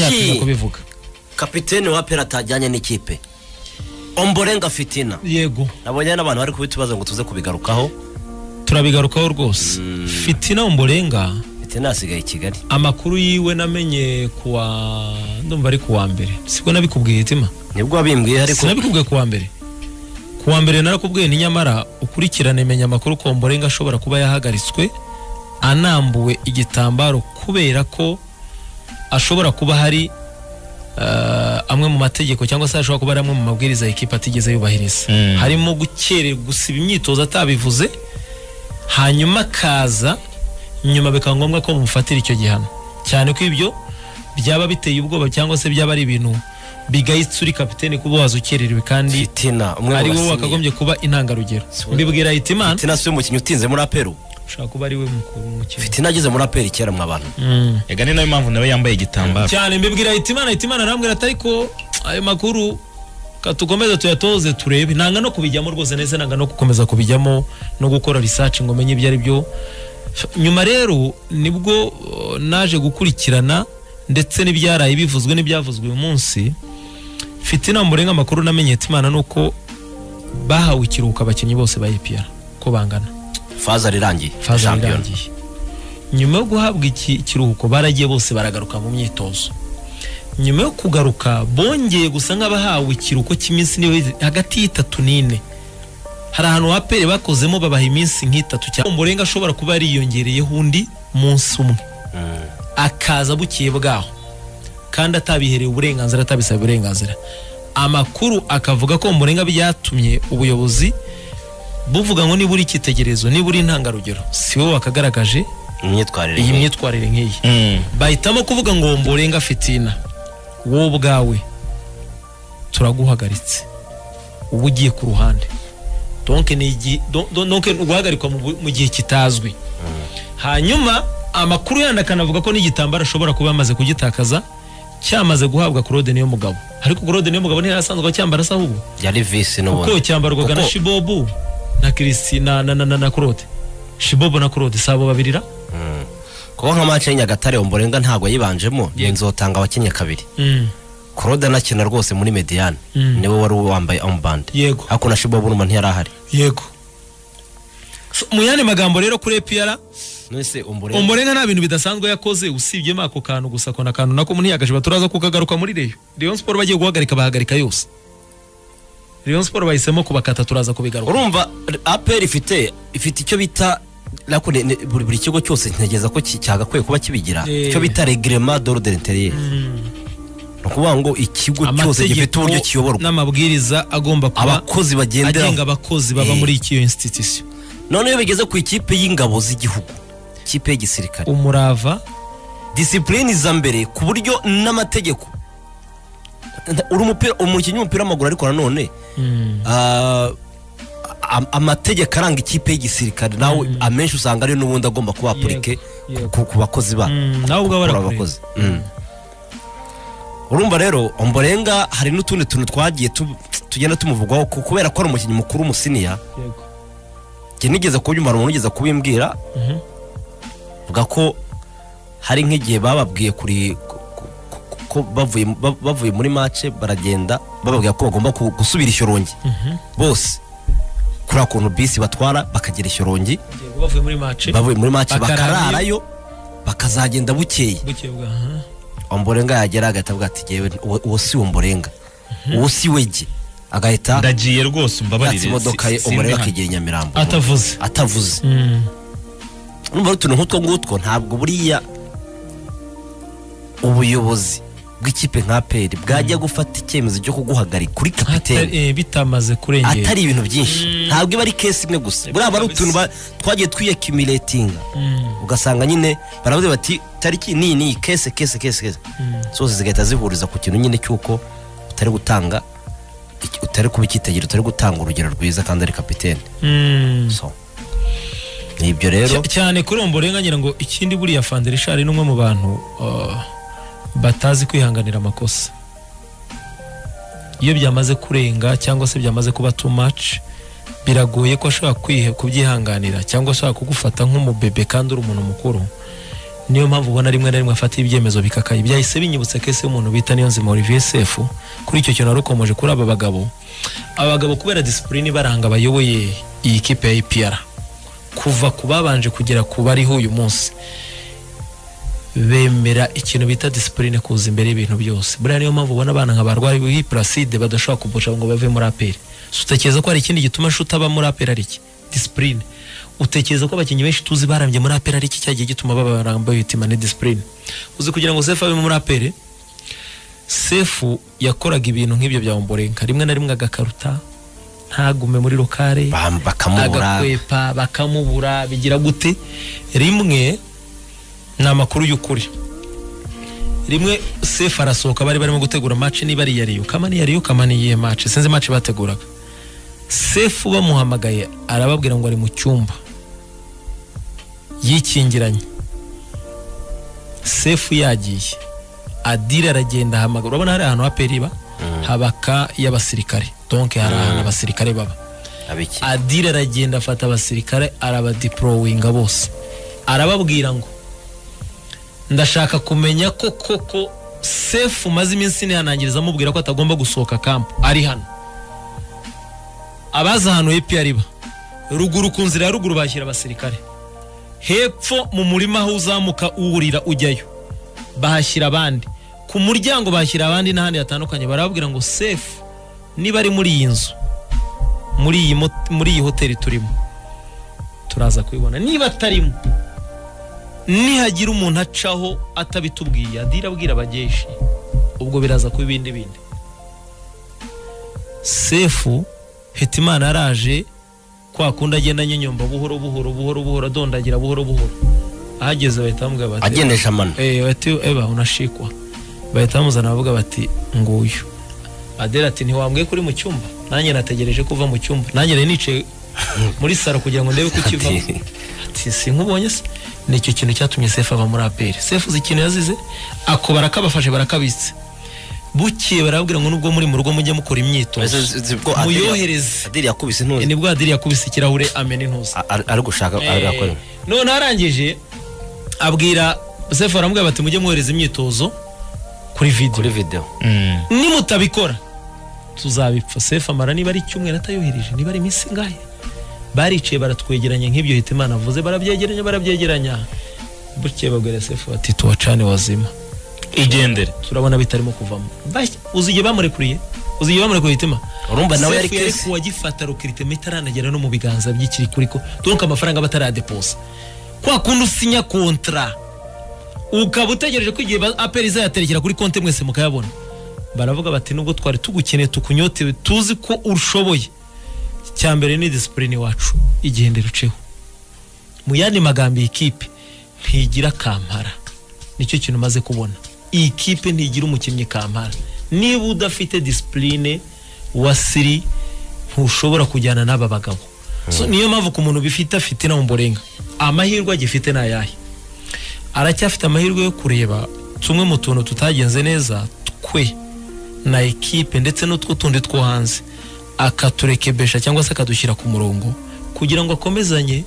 kuki yatinya kubivuga kapitene wa pera atajyanye n'ikipe omborenga fitina yego nabonye n'abantu bari kubitubaza ngo tuze kubigarukaho turabigarukaho rwose fitina umborenga fitina yasigaye i kigali amakuru yiwe namenye kuwa ndumva ari kuwa mbere sibwo nabikubwiye itima nibwo wabimbwiye ariko sinabikubwiye kuwa mbere kuwa mbere narakubwiye ni nyamara ukurikirane menya amakuru ko mborenga ashobora kuba yahagaritswe anambuwe igitambaro kubera ko ashobora kuba hari eh, amwe mu mategeko cyangwa se ashobora kuba ari amwe mu mabwiriza ekipa atigeze yubahiriza Mm. harimo gukererwa gusiba imyitozo atabivuze hanyuma akaza nyuma bikaba ngombwa ko mumufatira icyo gihano cyane ko ibyo byaba biteye ubwoba cyangwa se byaba ari ibintu bigayitse uri kapitene kuba waza ukererewe kandi fitina umwe ari wowe wasinye wakagombye kuba intangarugero Sibura. mbibwira Hitimana fitina si we mukinnyi utinze muri aperu ushobora kuba ari we mukuru mukino fitina ageze muri aperu kera mu abantu Mm. yega ni nayo mpamvu nawe yambaye igitambaro cyane mbibwira Hitimana Hitimana arambwira ati ariko ayo makuru ka tukomeze tuyatoze turebe nanga no kubijyamo rwose ndetse nanga no gukomeza kubijyamo no gukora research ngo menye ibyo ari byo nyuma rero nibwo uh, naje gukurikirana ndetse n'ibyaraye bivuzwe n'ibyavuzwe uyu munsi fitina murenga amakuru namenye Hitimana nuko bahawe ikiruhuko abakinnyi bose ba EPR ko bangana faza rirangiye faza Champion. irangiye nyuma yo guhabwa iki ikiruhuko baragiye bose baragaruka mu myitozo nyuma yo kugaruka bongeye gusa nk'abahawe ikiruhuko cy'iminsi niba hagati y'itatu n'ine hari ahantu wapere bakozemo babaha iminsi nk'itatu cyangwa umurenga ashobora kuba yariyongereyeho undi munsi umwe Mm. akaza bukiye bwaho kandi atabiherewe uburenganzira atabisabe uburenganzira amakuru akavuga ko umurenga byatumye ubuyobozi buvuga ngo niba uri icyitegererezo niba uri intangarugero si wowe wakagaragaje imyitwarire iyi nke. myitwarire nk'iyi Mm. bahitamo kuvuga ngo mborenga fitina wowe ubwawe turaguhagaritse uba ugiye ku ruhande donke ni igi- don- don- donke ni uguhagarikwa mu bu- mu gihe kitazwi hanyuma amakuru yandi akanavuga ko n'igitambaro ashobora kuba yamaze kugitakaza cyamaze guhabwa Claude niyo mugabo ariko Claude niyo mugabo ntiyarasanzwe acyambara se ahubwo yari visi kuko n'ubundi cyambarwaga na Kuko- shibobu na kirisina na na na na Claude shibobu na Claude si abo babiri ra Mm. kuko nka mace y'inyagatare omborenga ntabwo yayibanjemo nzotanga abakinnyi kabiri Mm. korode anakina rwose muri mediyane Mm. niwe wari wambaye ombande yego ariko na shibobu n'umuntu ntiyari ahari yego So, mu yandi magambo rero kuri epiyara nese omborenga umurenga nta bintu bidasanzwe yakoze usibyemo ako kantu gusa ko na kantu nako ntiyagashije baturaza kukagaruka muri reyo reyo siporo bagiye guhagarika bahagarika yose reyo siporo bahisemo kubakata turaza kubigaruka urumva aperi ifite ifite icyo bita ariko ni- ni- buri buri kigo cyose ntegereza ko ki- cyagakwiye kuba kibigira Eh. icyo bita regrema dore de interieur ni ukuvuga ngo ikigo cyose gifite uburyo kiyoborwa n'amabwiriza agomba kuba abakozi bagenderaho agenga abakozi baba Eh. muri iki iyo institution none iyo bigeze ku ikipe y'ingabo z'igihugu ikipe y'igisirikare umurava disipurine iza mbere ku buryo n'amategeko Nta- uri umupira umukinnyi w'umupira w'amaguru ariko nanone ah, am- amategeko aranga ikipe y'igisirikare nawe amenshi usanga ariyo n'ubundi agomba kuba apurike yego. ku ku bakozi ba Mm, nawe ubwawe bakora arakureba. abakozi Mm. urumva rero omborenga hari n'utundi tuntu twagiye tu- tugenda tumuvugwaho ku- kubera ko ari umukinnyi mukuru umusiniya yego njye nigeze kubyumva hari umuntu ugeze kubimbwira Mhm. vuga ko hari nk'igihe bababwiye kuri ku- ku- ku- ko bavuye ba- bavuye muri mace baragenda bababwira ko bagomba ku- gusubira ishyorongi Mhm. bose kuriya kuntu bisi batwara bakagera ishyorongi Yego, bavuye muri mace bavuye muri mace Bakararayo. bakararayo bakazagenda bukeye bukebwa aha. omborenga yagera agahita avuga ati "Jyewe uwo uwo si omborenga uwo si wege agahita ndagiye rwose umbabarire yatsa imodoka ye si- si- omborenga sindi akegera i nyamirambo atavuze atavuze Mm. numva ari utuntu nk'utwo ngutwo ntabwo buriya ubuyobozi bw'ikipe nka peri bwajya gufata icyemezo cyo kuguhagarika kuri Atari- kapitene eh, bitamaze kurengera atari ibintu byinshi ntabwo iba ari kesi imwe gusa buriya aba ari utuntu ba- twagiye twiyakimuretinga Mm. ugasanga nyine baravuga bati tariki niyi niyi kese kese kese kese zose zigahita zihuriza ku kintu nyine cy'uko utari gutanga iki- utari kuba icyitegererezo utari gutanga urugero rwiza kandi ari kapitene Mm. so ni ibyo rero Cy- cyane kuri uwo mborenga ngira ngo ikindi buriya fanda rishari ni umwe mu bantu uh, batazi kwihanganira amakosa iyo byamaze kurenga cyangwa se byamaze kuba too much biragoye ko ashobora kwihe kubyihanganira cyangwa ashobora kugufata nk'umubebe kandi uri umuntu mukuru niyo mpamvu ubona rimwe na rimwe afata ibyemezo bikakaye byahise binyibutsa kese y'umuntu bita niyo nzima Olivier Sefu kuri icyo kintu narukomoje kuri aba bagabo abagabo kubera disipurine ibaranga bayoboye iyi kipe ya APR kuva ku babanje kugera ku bariho uyu munsi bemera ikintu bita disipurine kuza imbere y'ibintu byose buriya niyo mpamvu ubona abana nka barwayi b'i Placide badashobora kupusha ngo bave muri APR So, utekereza ko hari ikindi gituma shuta aba muri APR ari iki disipurine utekereza ko abakinnyi benshi tuzi barambye muri APR ari iki cyagiye gituma baba barambaye bitima ne disipurine uzi kugira ngo Sefu abe muri APR Sefu yakoraga ibintu nk'ibyo bya Ombolenga rimwe na rimwe agakaruta ntagume muri lokale Bam- bakamubura agakwepa bakamubura bigira gute rimwe ni amakuru y'ukuri rimwe sefu arasohoka bari barimo gutegura match niba ari iya riyo kamani iya riyo kamani iyihe match sinzi match bateguraga sefu bamuhamagaye arababwira ngo ari mu cyumba yikingiranye sefu yagiye adire aragenda ahamagara urabona hari ahantu hapera iba habaka y'abasirikare donke hari ahantu abasirikare baba abiki adire aragenda afata abasirikare arabadiporowinga bose arababwira ngo ndashaka kumenya ko koko sefu umaze iminsi ntihanangiriza amubwira ko atagomba gusohoka kampu ari hano abaza ahantu hepfo ariba ruguru ku nzira ya ruguru bashyira abasirikare hepfo mu murima aho uzamuka uwurira ujyayo bahashyira abandi ku muryango bahashyira abandi n'ahandi hatandukanye barababwira ngo sefu niba ari muri iyi nzu muri iyi mot- muri iyi hoteli turimo turaza kubibona niba atarimo nihagira umuntu acaho atabitubwiye adira abwira abageshi ubwo biraza kuba ibindi bindi sefu hetimana araje kwa kundi agenda anyenyomba buhoro buhoro buhoro buhoro adondagira buhoro buhoro ahageze bahita bamubwira bati agendesha amano eh, bati eba unashikwa bahita bamuzana bavuga bati nguyu adela ati ntiwambwiye ko uri mu cyumba nanjye nategereje kuva mu cyumba nanjye nari nicaye muri saro kugira ngo ndebe ko ukivamo Ati- ati sinkubonye se ni icyo kintu cyatumye sefu ava muri aperi sefu uzi ikintu yazize ako barakabafashe barakabitse bukeye barababwira ngo nubwo muri mu rugo mujye mukora imyitozo muyohereze adiri yakubise ntuzi nibwo adiri yakubise ikirahure amena intuza A- ari- ari gushaka ari- akora none arangije abwira sefu aramubwira bati mujye mwohereza imyitozo kuri kuri video video Mm. nimutabikora tuzabipfa sefu amara niba ari icyumweru atayohereje niba ari iminsi ingahe baricaye baratwegeranya nk'ibyo hitimana avuze barabyegeranya barabyegeranya bukeye babwira sefu bati tuwacane wazima igendere turabona bitarimo kuvamo Bashya, uzi igihe bamurekuriye uzi igihe bamurekuriye hitima urumva nawe yari Sefu yari kesi kuwagifata rukirite itaranagera no mu biganza by'ikiri kuri ko donka amafaranga bataradeposa kwa kundi usinya kontra ukaba utegereje ko igihe ba- aperi izayaterekera kuri konti mwese mukayabona baravuga bati nubwo twari tugukeneye tukunyotewe tuzi ko ushoboye icya mbere ni disipurine iwacu igendera uceho mu yandi magambo iyi kipe ntigira kampara nicyo kintu umaze kubona iyi kipe ntigira umukinnyi kampara niba udafite disipurine wa siri ntushobora kujyana n'aba bagabo So, niyo mpamvu ku muntu bifite afite na mumborenga amahirwe agifite ni ayahe aracyafite amahirwe yo kureba tumwe mu tuntu tutagenze neza twe na ekipe ndetse n'utwo tundi two hanze akaturekebesha cyangwa se akadushyira ku murongo kugira ngo akomezanye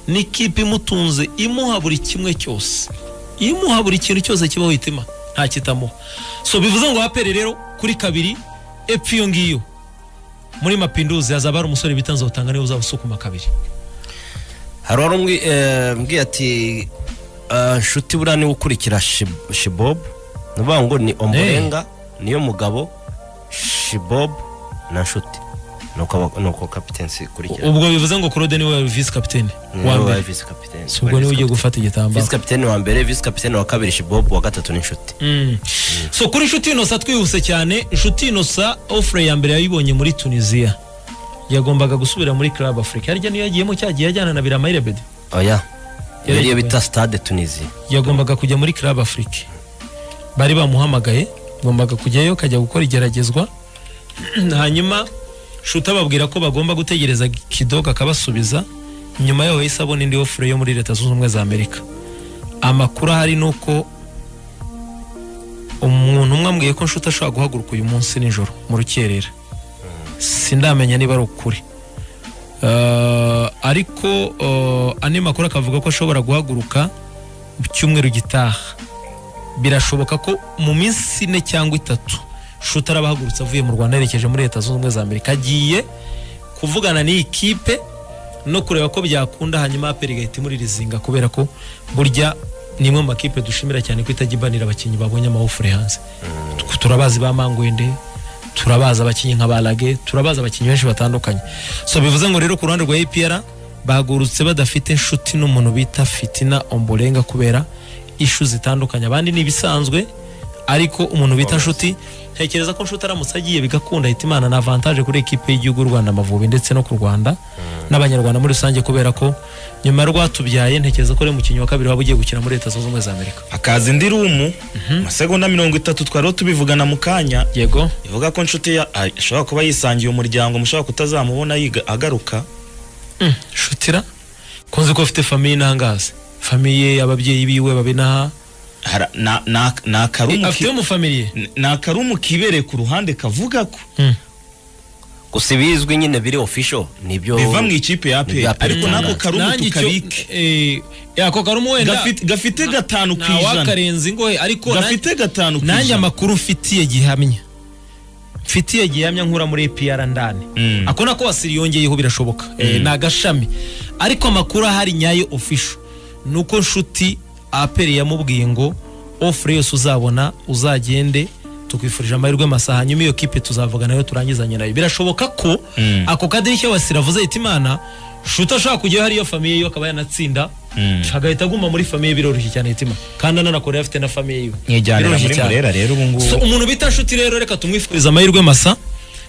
n'ikipe imutunze imuha buri kimwe cyose imuha buri kintu cyose kibaho itima nta kitamuha so bivuze ngo apere rero kuri kabiri epfo iyo ngiyo muri mapinduzi hazaba hari umusore bita nzotanga niwe uzaba usukuma kabiri hari wari umwi- eh, mbwiye ati eh, nshuti buriya niwe ukurikira Shib- shibob ni ukuvuga ngo ni omborenga niyo mugabo shibob na nshuti ni uko aba- ni uko kapiteni sikurikira ubwo bivuze ngo claude niwe visi kapitene wa mbere visi kapiteni si ubwo niwe ugiye gufata igitambaro visi kapiteni wa mbere visi kapiteni wa kabiri shibob wa gatatu ni nshuti Mm. so kuri inshuti inosa twihuse cyane inshuti inosa ofure ya mbere yayibonye muri tunisiya yagombaga gusubira muri club africa harya niyo yagiyemo cyagiye ajyana na biramayire bede oya Yari- iyo bita stade tunisi yagombaga kujya muri club africa bari bamuhamagaye agombaga kujyayo akajya gukora igeragezwa hanyuma shuta babwira ko bagomba gutegereza kidoga akabasubiza nyuma yaho yahise abona indi ofure yo muri leta zunze ubumwe za amerika amakuru ahari ni uko umuntu umwe ambwiye ko nshuti ashobora guhaguruka uyu munsi nijoro mu rukerera sindamenya niba ari ukuri Eh, ariko eh, andi makuru akavuga ko ashobora guhaguruka cyumweru gitaha birashoboka ko mu minsi ine cyangwa itatu shuti arabahagurutse avuye mu rwanda yerekeje muri leta zunze ubumwe za amerika agiye kuvugana n'iyi kipe no kureba ko byakunda hanyuma aperi igahita imuririzinga kubera ko burya ni imwe mu makipe dushimira cyane ko itajya ibanira abakinnyi babonye amawufure hanze turabazi ba mangwende turabazi abakinnyi nka barage turabazi abakinnyi benshi batandukanye so bivuze ngo rero ku ruhande rwa epr bagurutse badafite inshuti n'umuntu bita fitina omborenga kubera ishu zitandukanye abandi ni ibisanzwe ariko umuntu bita nshuti ntekereza ko nshuti aramutse agiye bigakunda ahita imana na avantaje kuri ekipe y'igihugu y'u rwanda amavubi ndetse no ku rwanda n'abanyarwanda muri rusange kubera ko nyuma ya rwatubyaye ntekereza ko ari umukinnyi wa kabiri waba ugiye gukina muri leta zunze ubumwe za amerika hakaza indi rumu amasegonda mirongo itatu twari tubivugana mu kanya yego ivuga ko inshuti ya- ah, ashobora kuba yisangiye umuryango mushobora kutazamubona yiga- agaruka Mm, shutira kunze ko afite famiye intangazi famiye ababyeyi biwe babinaha Hara- na- na- ni akarumu ki- afite mu famiriye ni akarumu kibereye ku ruhande kavuga ko Mm. gusa ibizwi nyine biri ofisho nibyo biva mu ikipe ya Ni aperi bya APR ariko n'ako cyane. karumu Nanjye icyo- tukabike eh, ako karumu wenda Gafite- gafite gatanu ku ijana ntawakarenze ingohe ariko gafite gatanu ku nanjye ijana amakuru mfitiye gihamya mfitiye gihamya nkura muri APR ndani Mm. ako nako wasiri yongeyeho birashoboka Eh, ni agashami ariko amakuru ahari nyayo official ni uko nshuti aperi yamubwiye ngo ofure yose uzabona uzagende tukwifurije amahirwe masa hanyuma iyo kipe tuzavugana nayo turangizanye nayo birashoboka ko Mm. ako kadirishya wasiri avuze yita imana nshuti ashobora kujyaho hariyo famiye yo akaba yanatsinda Mm. agahita aguma muri famiye biroroshye cyane hitima kandi ananakorera afite na famiye yiwe nyijyanira Biroroshye muri cyane. murera rero ubu ngubu So, umuntu bita nshuti rero reka tumwifurize amahirwe masa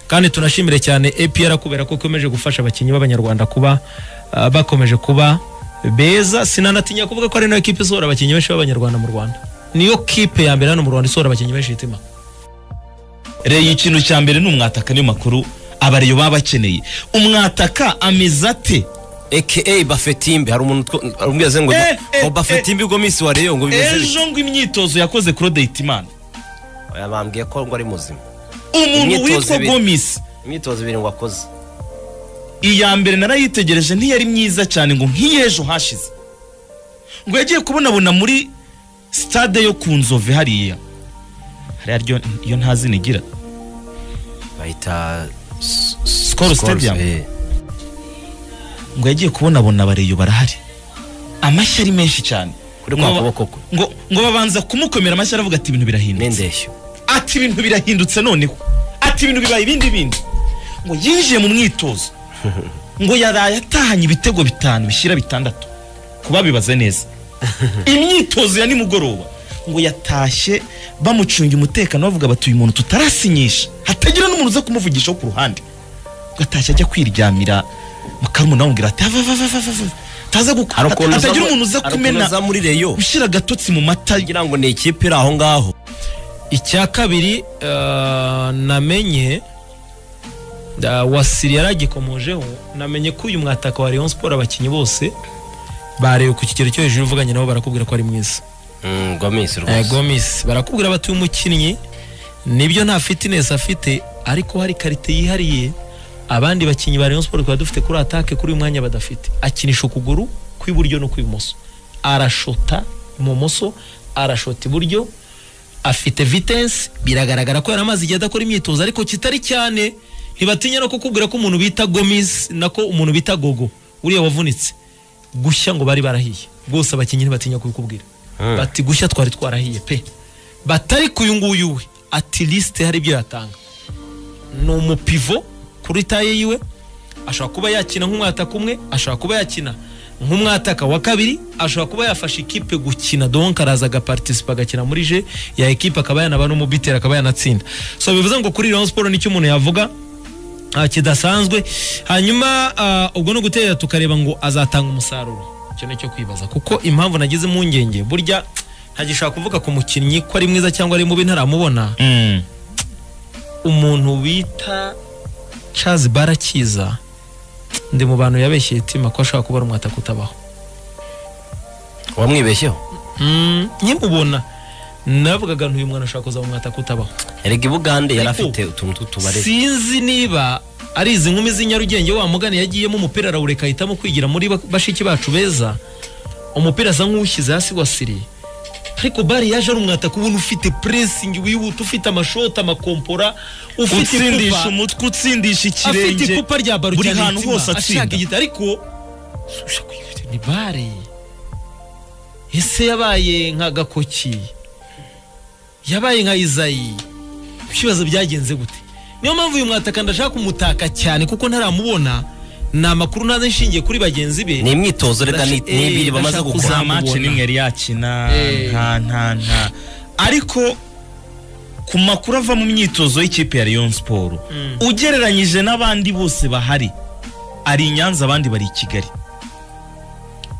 kandi tunashimire cyane APR kubera ko ikomeje gufasha abakinnyi b'abanyarwanda kuba ah, bakomeje kuba beza sinanatinya kuvuga ko ari nayo kipe isohora abakinnyi benshi b'abanyarwanda mu Rwanda niyo kipe ya mbere hano mu Rwanda isohora abakinnyi benshi hitima rero ikintu cya mbere ni umwataka niyo makuru abariyo baba bakeneye umwataka ameze ate aka bafetimbe hari umuntu two- arambwiza ngo Eh, eh, ngo bafetimbe ubwo minsi wa reyo ngo bimeze bityo ejo ngo imyitozo yakoze Claude Hitimana Oya, bambwiye ko ngo ari muzima umuntu Imyitozo witwa ibiri. Gomis imyitozo ibiri ngo akoze iya mbere narayitegereje ntiyari myiza cyane ngo nk'iyejo hashize ngo yagiye kubonabona muri stade yo ku nzove hariya hariya ryo iyo nta zina igira bahita s- Skol Stadium. eh. ngo yagiye kubonabona abareyo barahari amashyi ari menshi cyane Kuri kwa Ngo ba- kuboko kwe. ngo ngo babanza kumukomera amashyi aravuga ati ibintu birahindutse n'indeshyo ati ibintu birahindutse noneho ati ibintu bibaye ibindi bindi ngo yinjiye mu mwitozo ngo yaraye atahanye ibitego bitanu bishyira bitandatu kuba bibaze neza imyitozo ya nimugoroba ngo yatashye bamucunga umutekano bavuga bati uyu muntu tutarasinyisha hatagira n'umuntu uza kumuvugisha wo ku ruhande ngo atashye ajya kwiryamira mukarumuna amubwira ati "Va, va, va, va, va, va." Ataza guku- Hari ukuntu uza hatagira mu- umuntu uza hari ukuntu kumena uza muri reyo ushyira agatotsi mu mata kugira ngo ni ikipe iri aho ngaho icya kabiri ah, namenye ah, wasiri yaragikomojeho namenye ko uyu mwataka wa Rayon Sport abakinnyi bose bareba ku kigero cyo hejuru uvuganye nabo barakubwira ko ari mwiza Mm, ngo minsi Eh, rwose Gomis barakubwira bati uyu mukinnyi nibyo nta fitness afite ariko hari karite yihariye abandi bakinnyi ba Rayon Sport twaba dufite kuri attaque kuri uyu mwanya badafite akinisha ukuguru kw'iburyo no kw'ibumoso arashota ibumoso arashota iburyo afite vitesse biragaragara ko yari amazi igihe adakora imyitozo ariko kitari cyane ntibatinya no kukubwira ko umuntu bita Gomis nako umuntu bita Gogo uriya wavunitse gushya ngo bari barahiye rwose abakinnyi ntibatinya kubikubwira Mm. bati gushya twari twarahiye pe batari ku uyu nguyu we ati lisite hari ibyo yatanga ni umupivo kuri taye yiwe ashobora kuba yakina nk'umwataka umwe ashobora kuba yakina nk'umwataka wa kabiri ashobora kuba yafasha ikipe gukina donc araza agapartisipa agakina muri je ya ekipe akaba yanaba n'umubiteri akaba yanatsinda so bivuze ngo kuri Rayon Sport nicyo umuntu yavuga ah, kidasanzwe hanyuma ah, ubwo no gutera tukareba ngo azatanga umusaruro icyo nicyo kwibaza kuko impamvu nagize impungenge burya ntagishobora kuvuga ku mukinnyi ko ari mwiza cyangwa ari mubi ntaramubona Mm. umuntu bita Charles Barakiza ndi mu bantu yabeshyeye itima ko ashobora kuba ari umwataka utabaho wamwibeshyeho nyimubona navugaga ntuyu mwana ashobora kuzaba umwataka utabaho erega i bugande yari Ariko- afite utuntu tw'utubare sinzi niba ari izi nkumi z'inyarugenge wa mugani yagiyemo umupira arawureka ahitamo kwigira muri ba- bashiki bacu beza umupira asa nk'uwushyize hasi wasiriye ariko bari yaje arumwataka ubona ufite puresingi wihuta ufite amashoti amakompora ufite utsindisha kupa- umutwe utsindisha ikirenge afite icupa rya baro buri cyane hantu umutima, hose ashaka atsinda igita ariko ushaka kuyifite ni bare ese yabaye nka gakoki yabaye nka izayi ibibazo byagenze gute niyo mpamvu uyu mwataka ndashaka kumutaka cyane kuko ntaramubona ni amakuru naze nshingiye kuri bagenzi be ni imyitozo reka ni Ndasha- eh, ibiri bamaze ndashaka gukora kuzamura za maci mubona. nimwe yari yakina Eh. nta nta nta ariko ku makuru ava mu myitozo y'ikipe ya Rayon Sport ugereranyije n'abandi bose bahari ari i Nyanza abandi bari i Kigali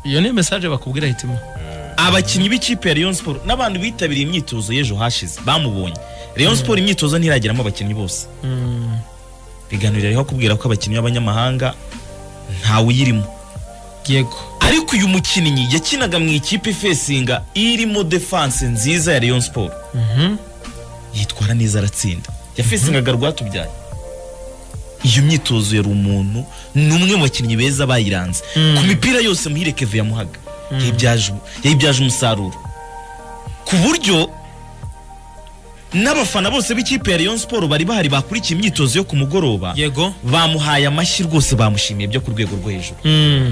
iyo ni mesaje bakubwira hitimo abakinnyi b'ikipe ya Rayon Sport n'abantu bitabiriye imyitozo y'ejo hashize bamubonye Rayon Sport imyitozo ntirageramo abakinnyi bose biganiro ririho kubwira ko abakinnyi b'abanyamahanga ntawe uyirimo yego ariko uyu mukinnyi yakinaga mu ikipe ifesinga irimo defense nziza ya Rayon Sport Mhm. yitwara neza aratsinda yafesingaga rwatubyaye iyo myitozo yari umuntu ni umwe mu bakinnyi beza bayiranze Mm. ku mipira yose muhire keve yamuhaga yayibyaje yayibyaje umusaruro ku buryo n'abafana bose b'ikipe ya Rayon Sport bari bahari bakurikiye imyitozo yo ku mugoroba yego bamuhaye amashyi rwose bamushimiye byo ku rwego rwo hejuru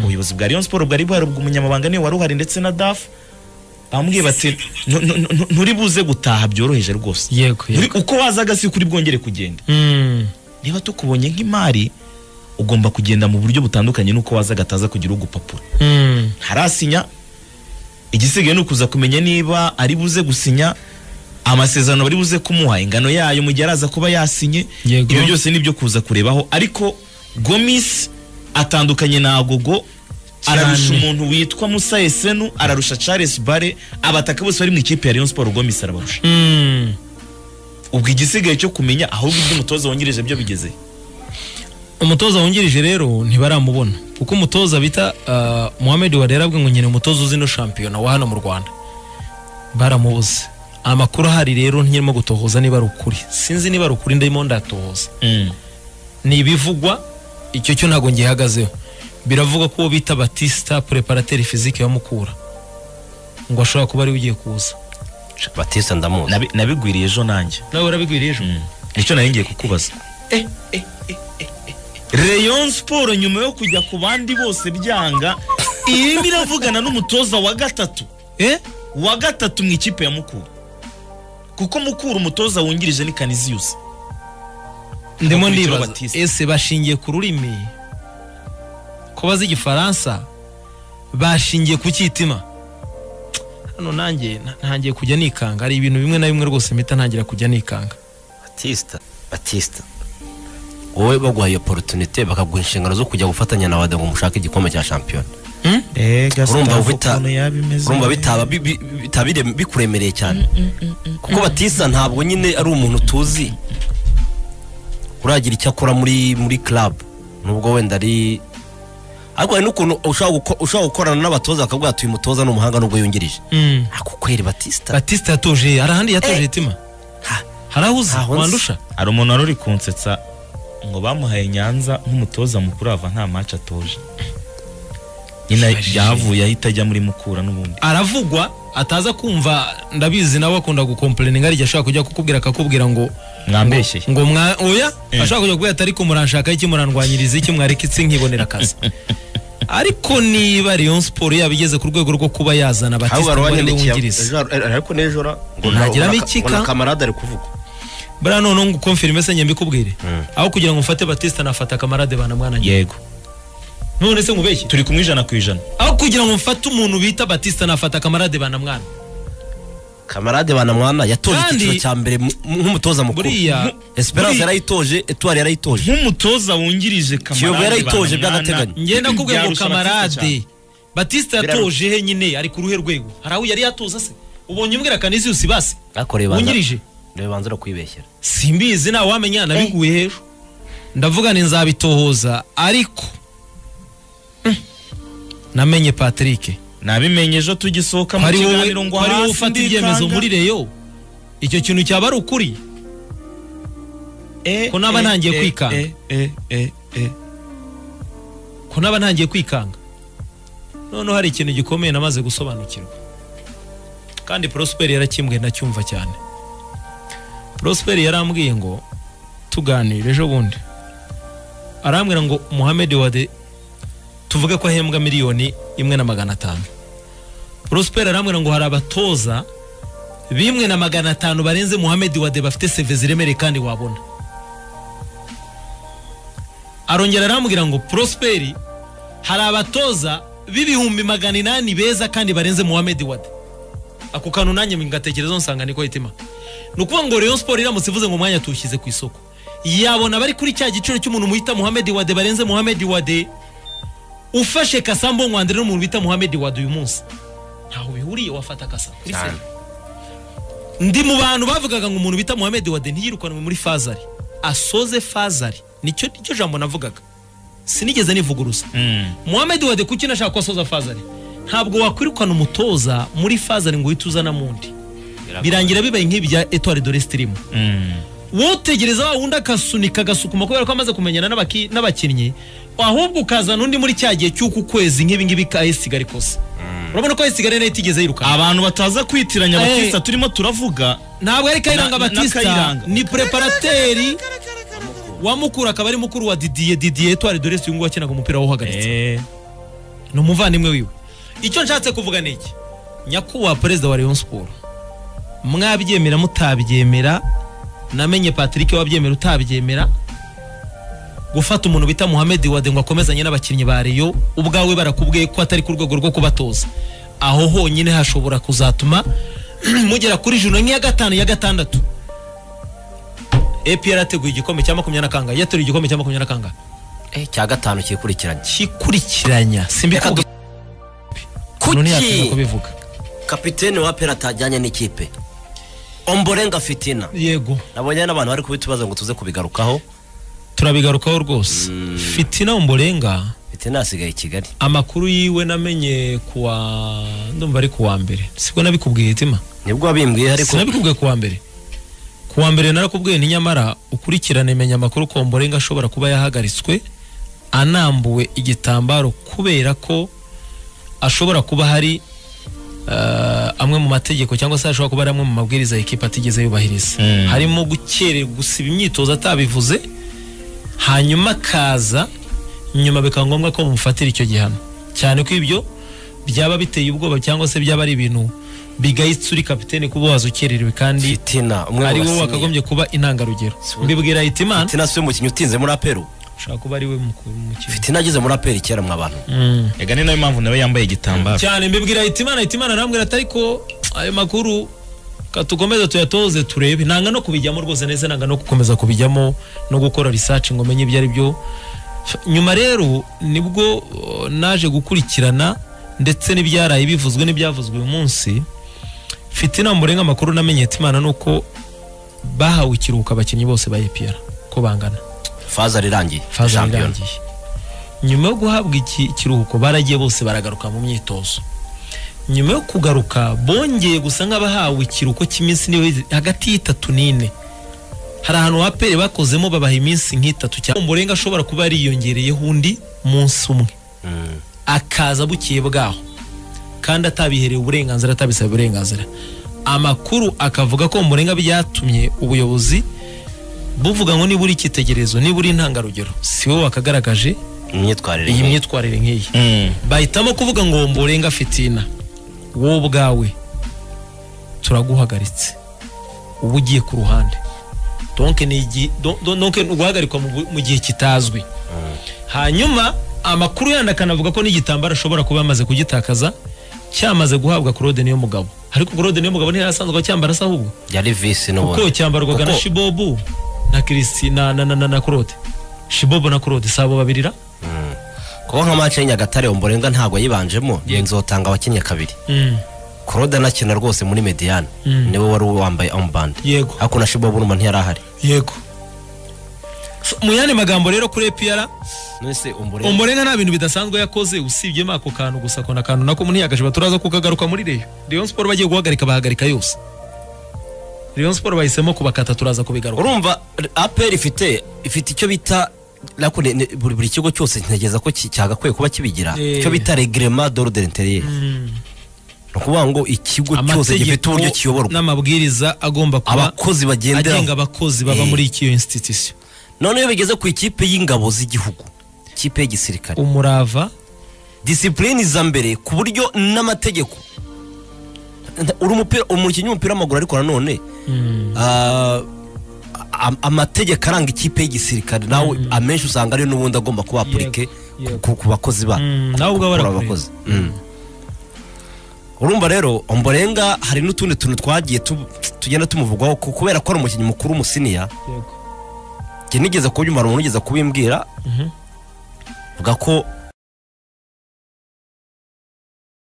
ubuyobozi bwa Rayon Sport bwari buharubwa umunyamabanga niwe wari uhari ndetse na DAF bamubwiye bati "Nu- nu- nu- nu- nturi buze gutaha byoroheje rwose yego Nturi- uko wazaga si kuri bwongere kugenda Mm. niba tukubonye nk'imari ugomba kugenda mu buryo butandukanye n'uko wazaga ataza kugira ugupapuro Mm. ntarasinya igisigaye ni ukuza kumenya niba ari buze gusinya amasezerano bari buze kumuha ingano yayo mu gihe araza kuba yasinye Yego. ibyo byose nibyo kuza kurebaho ariko gomis atandukanye na agogo Cyane. ararusha umuntu witwa musa esenu ararusha charles bare abataka bose bari mu ikipe ya rayon sport gomis arabarusha Mm. ubwo igisigaye cyo kumenya ahubwo iby'umutoza wungirije byo bigeze umutoza wungirije rero ntibaramubona kuko umutoza bita uh, Mohamed Wadera abwe ngo nyine umutoza uzino shampiyona wa hano mu Rwanda baramubuze amakuru ahari rero nkirimo gutohoza niba ari ukuri sinzi niba ari ukuri ndimo ndatohoza ni ibivugwa icyo cyo ntabwo ngihagazeho biravugwa ko uwo bita Batista preparateri physique ya Mukura ngo ashobora kuba ari ugiye kuza batisa ndamuzi Nabi- nabigwiriye ejo nanjye nawe urabigwiriye ejo nicyo nari ngiye kukubaza Rayon Sport nyuma yo kujya ku bandi bose byanga irimo iravugana n'umutoza wa gatatu eh wa gatatu mu ikipe ya Mukura kuko Mukura umutoza wungirije ni Canisius ndimo Bakurikira ndibaza Batista. ese bashingiye ku rurimi ko bazi igifaransa bashingiye ku cyitima hano nanjye na- ntangiye kujya nikanga hari ibintu bimwe na bimwe rwose mpita ntangira kujya nikanga batista batista wowe baguha iyo porotunite bakaguha inshingano zo kujya gufatanya na wade ngo mushake igikombe cya shampiyona urumva bita- urumva bitaba bi- bi- bitaba bire- bikuremereye cyane kuko batisa ntabwo nyine ari umuntu tuzi uragira icyo akora muri muri club nubwo wenda ari ariko hari n'ukuntu ushobora guko- ushobora gukorana n'abatoza bakavuga ati uyu mutoza ni umuhanga nubwo yungirije ako kweri batista batista yatoje hari ahandi yatoje hitima Ha. hari aho uzi Ntaho nzi. wandusha hari umuntu wari uri kunsetsa ngo bamuhaye Nyanza nk'umutoza mukuru ava nta match atoje nyine yahavuye ahita ajya muri Mukura n'ubundi aravugwa ataza kumva ndabizi nawe akunda gukomplaininga ari igihe ashobora kujya kukubwira akakubwira ngo mwambeshye ngo mwa oya Eh. ashobora kujya kubwira ati ariko muranshaka iki murandwanyiriza iki mwareka iki nkibonera akazi ariko niba Rayon Sport yaba igeze ku rwego rwo kuba yazana Batista ngo ariwe wungiriza ariko n'ejo ra- ngo Ntagira nabona- mikika. ngo na kamarade ari kuvuga buriya noneho ngo ukomfirime se mbikubwire aho kugira ngo mfate Batista nafata kamarade bana mwana njye yego none se nkubeshye turi kumwe ijana ku ijana aho kugira ngo mfate umuntu bita Batista nafata kamarade bana mwana kamarade banamwana yatoje Kandi- icyiciro cya mbere mu- nk'umutoza mukuru Buriya- esperance buriya- yarayitoje etuwari yarayitoje nk'umutoza wungirije kamarade Kiyovu yarayitoje Banamwana, by'agateganyo. ngenda kubwira ngo byarusha Batista kamarade cyane. Batista yatoje he nyine ari ku ruhe rwego hari aho yari yatoza se ubonye umbwira Canisius basi bakoreye wungirije ndebe banza kwibeshyera simbizi nta wamenya nabiguye hejuru ndavuga ni nzabitohoza ariko mm, namenye patrick nabimenye ejo tugisohoka mu hari wowe kiganiro ngo hari wowe hasi ufata ndikanga. ibyemezo muri reyo icyo kintu cyaba ari ukuri Eh, ko naba eh, ntangiye eh, kwikanga. eh, eh, eh, eh. ko naba ntangiye kwikanga noneho hari ikintu gikomeye namaze gusobanukirwa kandi porosiperi yarakimbwiye ndacyumva cyane porosiperi yarambwiye ngo tuganire ejo bundi arambwira ngo muhammed wade tuvuge ko ahembwa miliyoni imwe na magana atanu porosiperi arambwira ngo hari abatoza bimwe na magana atanu barenze muhammed wade bafite seve ziremereye kandi wabona arongera arambwira ngo porosiperi hari abatoza b'ibihumbi magana inani beza kandi barenze muhammed wade ako kantu nanjye ngatekerezaho nsanga niko hitima ni ukuvuga ngo Rayon Sport iramutse ivuze ngo umwanya tuwushyize ku isoko yabona bari kuri cya giciro cy'umuntu muhita Muhammed Wade barenze Muhammed Wade ufashe Kasambo Nwandere n'umuntu bita Muhammed Wade uyu munsi ntaho bihuriye wafata Kasa kuri Cyane. seri ndi mu bantu bavugaga ngo umuntu bita Muhammed Wade ntiyirukanwe muri Fazari asoze Fazari nicyo nicyo jambo navugaga sinigeze nivuguruza Muhammed Wade kuki nashaka ko asoza Fazari ntabwo wakwirukana umutoza muri Fazari ngo uhite uzana mundi birangira bibaye nk'ibya Etoile de l'Estrim wotegereza wa wundi akasunika agasukuma kubera ko amaze kumenyana n'abaki- n'abakinnyi ahubwo ukazana undi muri cya gihe cy'uku kwezi nk'ibi ngibi ka esigare kose urabona ko esigare nayo itigeze yirukana abantu bataza kwitiranya Eh. abatista turimo turavuga ntabwo ari kayiranga Na- na- na batista Kayiranga. ni preparateri wa mukuru akaba ari mukuru wa didiye didiye etwari doresi uyu nguyu wakinaga umupira wawuhagaritse ni umuvandimwe wiwe icyo nshatse kuvuga ni iki nyakubahwa perezida wa Rayon Sport mwabyemera mutabyemera namenye Patrick wabyemera utabyemera gufata umuntu bita Mohamed Wade ngo akomezanye n'abakinnyi ba Rayon ubwawe barakubwiye ko atari ku rwego rwo kubatoza aho honyine hashobora kuzatuma mugera kuri juna nk'iya gatanu ya gatandatu APR yateguye igikombe cya makumyabiri na kangahe yateruye igikombe cya makumyabiri na kangahe cya gatanu kikurikiranye kikurikiranya Reka simbikubwiye umuntu ntiyatinya kuki kubivuga kapitene wa pera atajyanye n'ikipe omborenga fitina yego nabonye n'abantu bari kubita ibibazo ngo tuze kubigarukaho turabigarukaho rwose fitina umborenga fitina yasigaye i kigali amakuru yiwe namenye kuwa ndumva ari kuwa mbere siko nabikubwiye hitima nibwo wabimbwiye ariko sinabikubwiye kuwa mbere kuwa mbere narakubwiye ni nyamara ukurikirane menya amakuru ko mborenga ashobora kuba yahagaritswe anambuwe igitambaro kubera ko ashobora kuba hari eh, amwe mu mategeko cyangwa se ashobora kuba ari amwe mu mabwiriza ya ekipa atigeze yubahiriza Mm. harimo gukererwa gusiba imyitozo atabivuze hanyuma akaza nyuma bikaba ngombwa ko bamufatira icyo gihano cyane ko ibyo byaba biteye ubwoba cyangwa se byaba ari ibintu bigayitse uri kapitene kuba wazukererewe kandi fitina umwe mu ari wowe basinye wakagombye kuba intangarugero Si- mbibwira hitimana fitina si we mukinnyi utinze muri aperu ushobora kuba ari we mukuru mukiri fitina ageze muri aperi kera mwa bantu ega ni nayo mpamvu nawe yambaye igitambaro cyane mbibwira hitimana hitimana arambwira ati ariko ayo makuru katukomeze tuyatoze turebe nanga no kubijyamo rwose neza nanga no gukomeza kubijyamo no gukora research ngo menye ibyo ari byo nyuma rero nibwo uh, naje gukurikirana ndetse n'ibyaraye bivuzwe n'ibyavuzwe uyu munsi mfite inama murenga amakuru namenye hitimana ni uko bahawe ikiruhuko abakinnyi bose ba EPR ko bangana faza rirangiye faza shampiyona irangiye nyuma yo guhabwa iki ikiruhuko baragiye bose baragaruka mu myitozo nyuma yo kugaruka bongeye gusa nk'abahawe ikiruhuko cy'iminsi niwe hagati y'itatu n'ine hari ahantu wapere bakozemo babaha iminsi nk'itatu cyangwa umurenga ashobora kuba yariyongereyeho undi munsi umwe Mm. akaza bukiye bwaho kandi atabiherewe uburenganzira atabisabe uburenganzira amakuru akavuga ko umurenga byatumye ubuyobozi buvuga ngo niba uri icyitegererezo niba uri intangarugero si wowe wakagaragaje imyitwarire iyi ye. myitwarire nk'iyi Mm. bahitamo kuvuga ngo mburenga fitina wowe ubwawe turaguhagaritse uba ugiye ku ruhande donke ni igi- don- don- donke ni uguhagarikwa mu bu- mu gihe kitazwi hanyuma amakuru yandi akanavuga ko n'igitambaro ashobora kuba yamaze kugitakaza cyamaze guhabwa Claude niyo mugabo ariko Claude niyo mugabo ntiyarasanzwe acyambara se ahubwo yari visi kuko n'ubundi cyambarwaga na Kuko- shibobu na kirisi na na na na, na claude shibobu na claude si abo babiri ra kuko nka mace y'inyagatare omborenga ntabwo yayibanjemo nzotanga abakinnyi kabiri claude anakina rwose muri mediyani Mm. niwe wari wambaye ombande yego ariko na shibobu n'umuntu yari ahari yego So, mu yandi magambo rero kuri epiyara nonese omborenga umurenga nta bintu bidasanzwe yakoze usibyemo ako kantu gusa ako na kantu nako muniyagaje baturaza kukagaruka muri reyo reyo siporo bagiye guhagarika bahagarika yose reyo siporo bahisemo kubakata turaza kubigaruka urumva aperi ifite ifite icyo bita nako ne- ne- buri buri kigo cyose ntekereza ko ki- cyagakwiye kuba kibigira Eh. icyo bita regrema d'ordre interieur ni ukuvuga ngo ikigo cyose gifite uburyo kiyoborwa n'amabwiriza agomba kuba abakozi agenga bagenderaho abakozi baba Eh. muri iyo institution none iyo bigeze ku ikipe y'ingabo z'igihugu ikipe y'igisirikare umurava disipurine iza mbere ku buryo n'amategeko uri umupira umukinnyi w'umupira w'amaguru ariko nanone ah, am- amategeko aranga ikipe y'igisirikare nawe amenshi usanga ariyo n'ubundi agomba kuba apurike yego. ku ku bakozi ba Mm, nawe ku- ubwawe ku- ku- arakureba. abakozi. Mm. urumva rero omborenga hari n'utundi tuntu twagiye tu- tugenda tumuvugwaho ku- kubera ko ari umukinnyi mukuru umusiniya njye nigeze kubyumva hari umuntu ugeze kubimbwira Mhm. avuga ko